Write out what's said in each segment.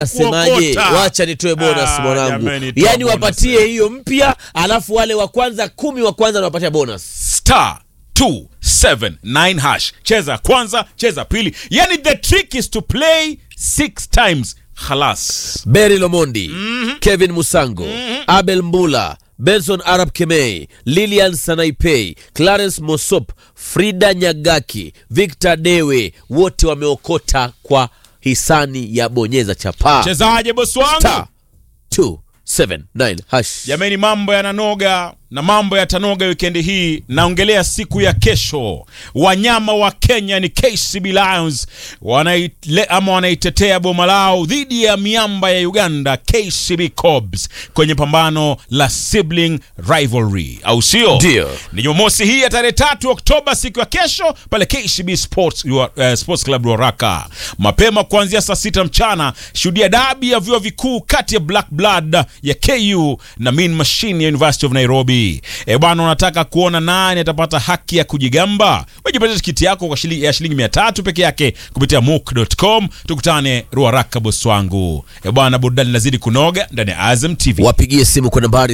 Semaje, kuokota. wacha nitoe bonus Ah, mwanangu, jameni, toa yaani bonus. wapatie hiyo mpya, alafu wale wa kwanza kumi wa kwanza nawapatia bonus. star 279 hash cheza kwanza cheza pili yani the trick is to play six times halas Berry Lomondi, Kevin Musango, Abel Mbula, Benson Arab Kemei, Lilian Sanaipei, Clarence Mosop, Frida Nyagaki, Victor Dewe, wote wameokota kwa hisani ya bonyeza chapaa chezaje bosi wangu Star 279 hash. jamani mambo yananoga na mambo yatanoga wikendi hii naongelea siku ya kesho wanyama wa kenya ni kcb lions wanaile, ama wanaitetea boma lao dhidi ya miamba ya uganda kcb cobs kwenye pambano la sibling rivalry au sio Ndio. ni jumamosi hii ya tarehe tatu oktoba siku ya kesho pale kcb sports, uh, sports club ruaraka mapema kuanzia saa sita mchana shuhudia dabi ya vyuo vikuu kati ya black blood ya ku na mean machine ya university of nairobi e bwana unataka kuona nani atapata haki ya kujigamba wejipatia tikiti yako kwa shilingi, ya shilingi mia tatu peke yake kupitia mook.com tukutane ruaraka bosi wangu e bwana burudani lazidi kunoga ndani ya azam tv wapigie simu kwa nambari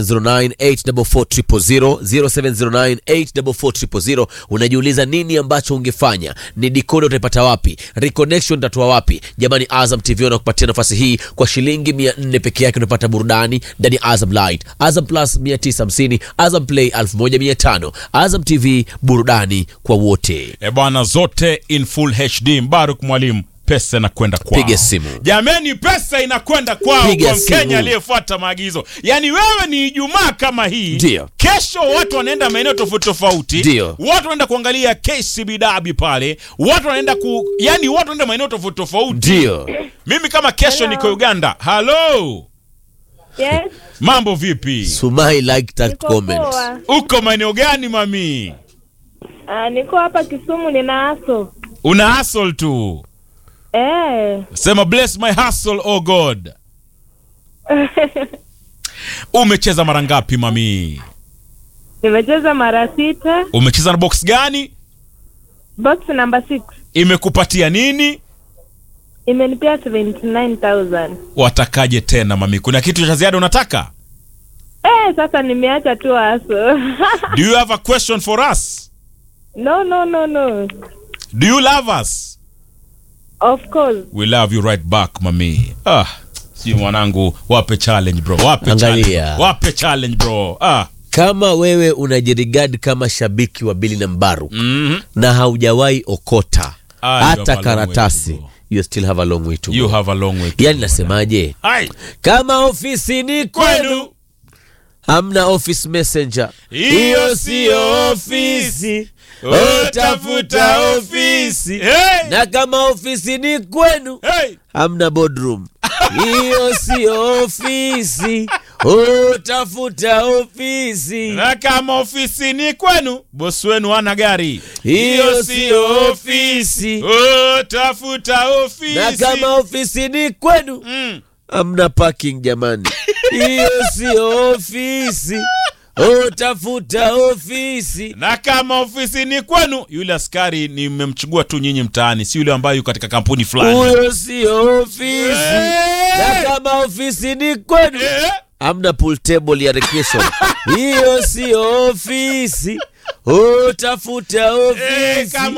0709844000 0709844000 unajiuliza nini ambacho ungefanya ni dikoda utaipata wapi reconnection utatoa wapi jamani azam tv wanakupatia nafasi hii kwa shilingi 400 peke yake unapata burudani ndani ya azam light azam plus 950 azam play 1500 azam tv burudani kwa wote e bwana zote in full hd mbaruk mwalimu pesa inakwenda kwao Piga simu. jamani pesa inakwenda kwao Piga kwa mkenya simu. aliyefuata maagizo yaani wewe ni ijumaa kama hii Ndio. kesho watu wanaenda maeneo tofauti tofauti Ndio. watu wanaenda kuangalia kcb dabi pale watu wanaenda ku yani watu wanaenda maeneo tofauti tofauti ndio mimi kama kesho niko uganda halo Yes, mambo vipi sumai like that niko comment poa. uko maeneo gani mami Ah, niko hapa Kisumu nina aso. una hustle tu Eh. sema bless my hustle oh god umecheza mara ngapi mami Nimecheza mara sita. umecheza na box gani Box number 6 imekupatia nini imenipea 79000. watakaje tena mami kuna kitu cha ziada unataka Eh, sasa nimeacha tu aso. do you have a question for us no, no, no, no. do you love us Of course. we love you right back mami ah si mwanangu wape challenge bro wape Angalia. challenge wape challenge bro ah kama wewe unajirigadi kama shabiki wa bili na mbaru mhm na haujawahi okota Ah, you have a hata long karatasi way to go. you still have a long way to you go. have a long way to yani go, nasemaje Hai, kama ofisini kwenu kwenu hamna office messenger Hiyo siyo ofisi. utafuta ofisi Hey! na kama ofisini kwenu Hey! hamna boardroom hiyo sio ofisi utafuta ofisi na kama ofisini kwenu bosi wenu ana gari hiyo sio ofisi Oh, tafuta ofisi na kama ofisini kwenu mm. hamna parking jamani hiyo sio ofisi utafuta ofisi na kama ofisini kwenu yule askari nimemchugua tu nyinyi mtaani si yule ambaye yuko katika kampuni fulani huyo sio ofisi na kama ofisini kwenu Eh? hamna pool table ya recreation hiyo sio ofisi utafuta Eh, ofisi kama